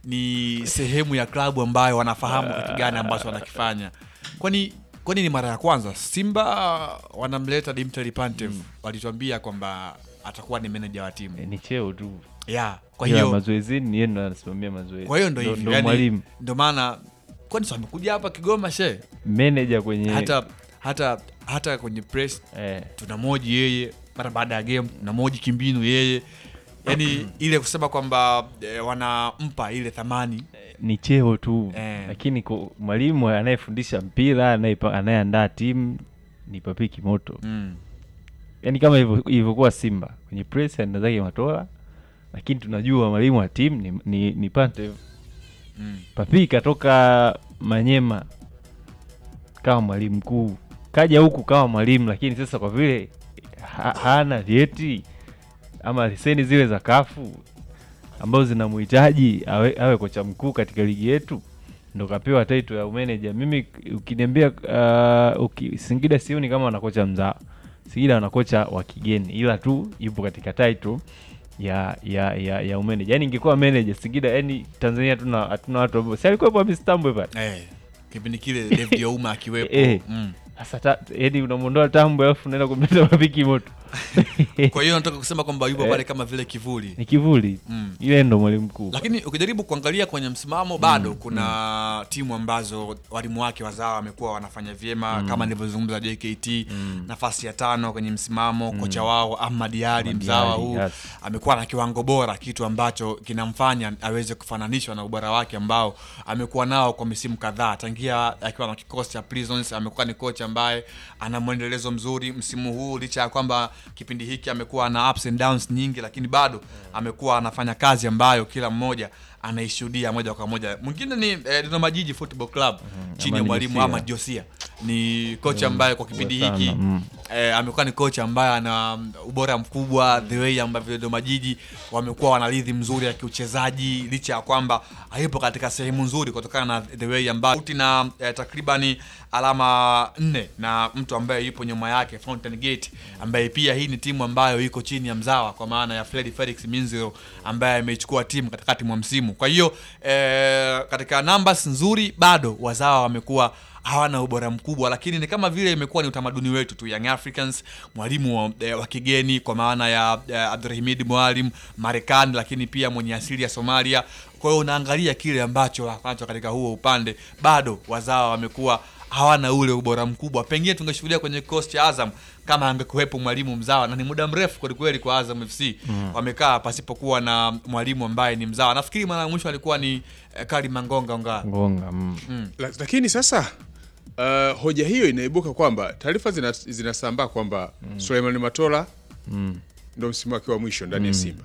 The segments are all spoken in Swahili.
ni sehemu ya klabu ambayo wanafahamu kitu gani ambacho wanakifanya. Kwani kwani ni mara ya kwanza Simba wanamleta Dimitri Pantev, walituambia kwamba atakuwa ni meneja wa timu Eh, ni cheo tu yeah. Kwa Ila hiyo mazoezini ni yeye ndo anasimamia mazoezi kwa hiyo ndo hivyo ndo yani, mwalimu ndo maana kwani si wamekuja hapa Kigoma she meneja kwenye hata hata hata kwenye press eh, tunamoji yeye mara baada ya game tunamoji kimbinu yeye yani ile kusema kwamba e, wanampa ile thamani ni cheo tu Eh. lakini kwa mwalimu anayefundisha mpira anayepa- anayeandaa timu ni papiki moto mm. yaani kama ilivyo- ilivyokuwa Simba kwenye press anaenda zake Matola, lakini tunajua mwalimu wa timu ni, ni, ni Pantev. Mm. Papi katoka Manyema kama mwalimu mkuu, kaja huku kama mwalimu, lakini sasa kwa vile ha, hana vyeti ama leseni zile za kafu ambazo zinamhitaji awe, awe kocha mkuu katika ligi yetu, ndo kapewa title ya umeneja. Mimi ukiniambia uh, uki, Singida sioni kama wana kocha mzaa. Singida wana kocha wa kigeni, ila tu yupo katika title ya ya ya, ya umeneja. Yani ingekuwa manager Singida, yani Tanzania hatuna hatuna watu ambao si alikuwa Hamis Tambwe pale eh, kipindi kile David Ouma akiwepo Eh. mm. sasa, ta- yani unamwondoa Tambwe alafu unaenda kumleta Mapiki Moto kwa hiyo nataka kusema kwamba yupo Eh. pale kama vile kivuli ni kivuli mm. ile ndo mwalimu mkuu lakini ukijaribu kuangalia kwenye msimamo bado kuna timu ambazo walimu wake wazawa wamekuwa wanafanya vyema kama nilivyozungumza JKT nafasi ya tano kwenye msimamo kocha wao Ahmad Ali Ahmad mzawa Ali, huu yes. amekuwa na kiwango bora kitu ambacho kinamfanya aweze kufananishwa na ubora wake ambao amekuwa nao kwa misimu kadhaa tangia akiwa na kikosi cha Prisons amekuwa ni kocha ambaye ana mwendelezo mzuri msimu huu licha ya kwamba kipindi hiki amekuwa na ups and downs nyingi lakini bado amekuwa anafanya kazi ambayo kila mmoja anaishuhudia moja kwa moja mwingine ni eh, Dodoma Jiji Football Club chini ya Amani mwalimu Josia. Ahmad Josia ni kocha ambaye kwa kipindi sana, hiki mm. eh, amekuwa ni kocha ambaye ana ubora mkubwa the way ambavyo Dodoma Jiji wamekuwa wana ridhi mzuri ya kiuchezaji licha ya kwamba hayupo katika sehemu nzuri kutokana na the way ambayo uti na eh, takribani alama nne na mtu ambaye yupo nyuma yake Fountain Gate ambaye pia hii ni timu ambayo iko chini ya mzawa kwa maana ya Fred Felix Minziro ambaye ameichukua timu katikati mwa msimu. Kwa hiyo eh, katika numbers nzuri bado wazawa wamekuwa hawana ubora mkubwa, lakini ni kama vile imekuwa ni utamaduni wetu tu Young Africans, mwalimu wa, eh, wa kigeni kwa maana ya eh, Abdulhamid Mwalim Marekani, lakini pia mwenye asili ya Somalia. Kwa hiyo unaangalia kile ambacho wanacho katika huo upande, bado wazawa wamekuwa hawana ule ubora mkubwa. Pengine tungeshuhudia kwenye kikosi cha Azam kama angekuwepo mwalimu mzawa, na ni muda mrefu kwelikweli kwa Azam FC wamekaa pasipokuwa na mwalimu ambaye ni mzawa. Nafikiri mara ya mwisho alikuwa ni eh, Kari Mangonga Onga. Ngonga mm. La- lakini sasa uh, hoja hiyo inaibuka kwamba taarifa zina- zinasambaa kwamba Suleiman Matola Mm. ndo msimu wake wa mwisho ndani ya Simba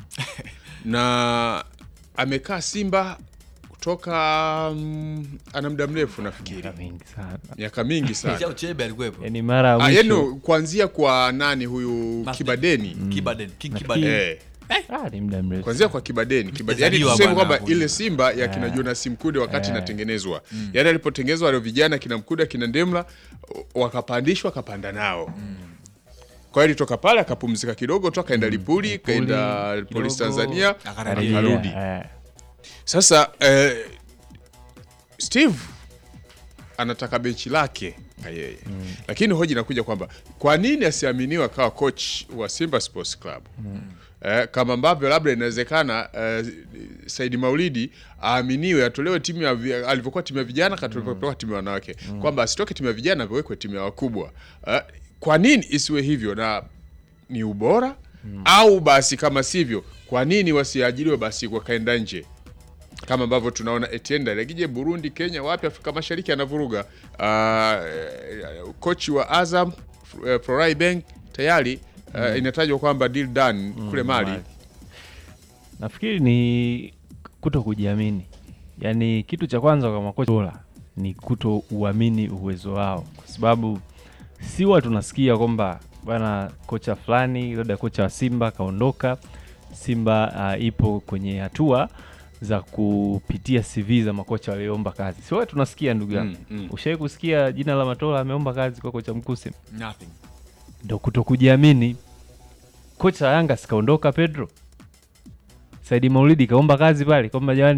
na amekaa Simba kutoka mm, ana muda mrefu nafikiri Miaka mingi sana miaka mingi sana Chao Chebe alikuwepo. yani mara ya Ah, mwisho yaani kuanzia kwa nani huyu Mas- Kibadeni Kibaden, King Nafikiri- Kibaden. eh, ah, ni muda mrefu kuanzia kwa Kibadeni Kibadeni, yani Mtazaliwa tuseme bwana kwamba huyu. ile Simba ya kina Jonas Mkude wakati Eh. inatengenezwa yani alipotengenezwa wale vijana kina Mkude kina Ndemla wakapandishwa akapanda nao kwa hiyo alitoka pale akapumzika kidogo tu akaenda Lipuli kaenda kidogo, Polisi Tanzania akarejea. akarudi Eh, sasa eh, Steve anataka benchi lake na yeye lakini hoja inakuja kwamba kwa nini asiaminiwa kawa coach wa Simba Sports Club eh, kama ambavyo labda inawezekana eh, Saidi Maulidi aaminiwe atolewe timu ya vi- alivyokuwa timu ya vijana katolewa timu ya wanawake kwamba asitoke timu ya vijana awekwe timu ya wakubwa eh, kwa nini isiwe hivyo na ni ubora au basi kama sivyo kwa nini wasiajiriwe basi wakaenda nje kama ambavyo tunaona Etienne Ndayiragije Burundi, Kenya, wapi Afrika Mashariki anavuruga. Uh, kochi wa Azam uh, Florai Bank tayari uh, inatajwa kwamba deal done kule Mali. Mali. nafikiri ni kuto kujiamini yaani kitu cha kwanza kwa makocha bora ni kuto uamini uwezo wao kwa sababu si huwa tunasikia kwamba bwana kocha fulani labda kocha wa simba kaondoka simba uh, ipo kwenye hatua za kupitia cv za makocha walioomba kazi si huwa tunasikia ndugu yangu Mm, mm. ushawai kusikia jina la matola ameomba kazi kwa kocha mkuu Simba? Nothing. ndo kuto kujiamini. Kocha wa Yanga sikaondoka Pedro Saidi Maulidi kaomba kazi pale kwamba jamani,